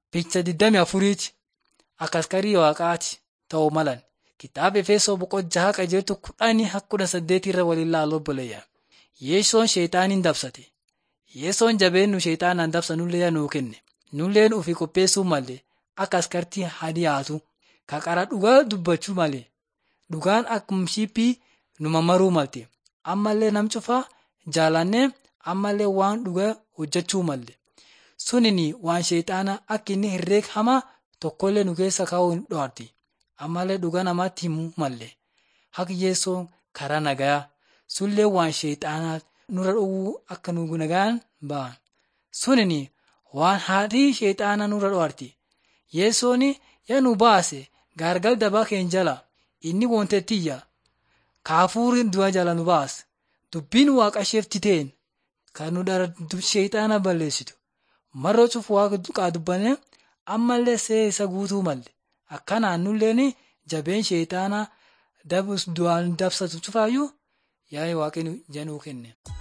Picha 24ti akka askarii waaqaati ta'uu malan kitaaba Efesoo boqonnaa qajeeltu kudhanii kudha saddeetii irra waliin ilaaluu obboleeyya. Yeessoon sheexaaniin dabsate. Yeessoon jabeennu sheexaanaan dabsa nullee nuu kenne. Nulleen ofii qopheessuu malee akka askartii haa dhiyaatu. Ka qara dhugaa dubbachuu malee dhugaan akkuma shiiphii nu mammaruu malte. Ammallee nam cufaa jaalannee ammallee waan dhugaa hojjechuu malle. Sunini waan sheexaana akka inni herreega hamaa tokkollee nu keessa kaa'uu hin dhoorti. Ammallee dhugaa namaatti himuu malle. Haqi yeessoon karaa nagaa. Sullee waan sheexaanaa nurra dhowwuu akka nu nagaan ba'an. Sunini waan haadhii sheexaanaa nurra dhoorti. Yeessoon yaa nu baase gaargal dabaa keenya jala inni wontettiyya. Kaafuuri du'a jala nu baase. Dubbiin waaqa isheefti ta'een kan nu dara sheexaana balleessitu. Marroo cufu waaqa duqaa dubbanee ammallee see isa guutuu malle. Akkanaan nulleen jabeen sheexaanaa dabus du'aan dabsatu cufaayyuu yaa waaqni januu kenne.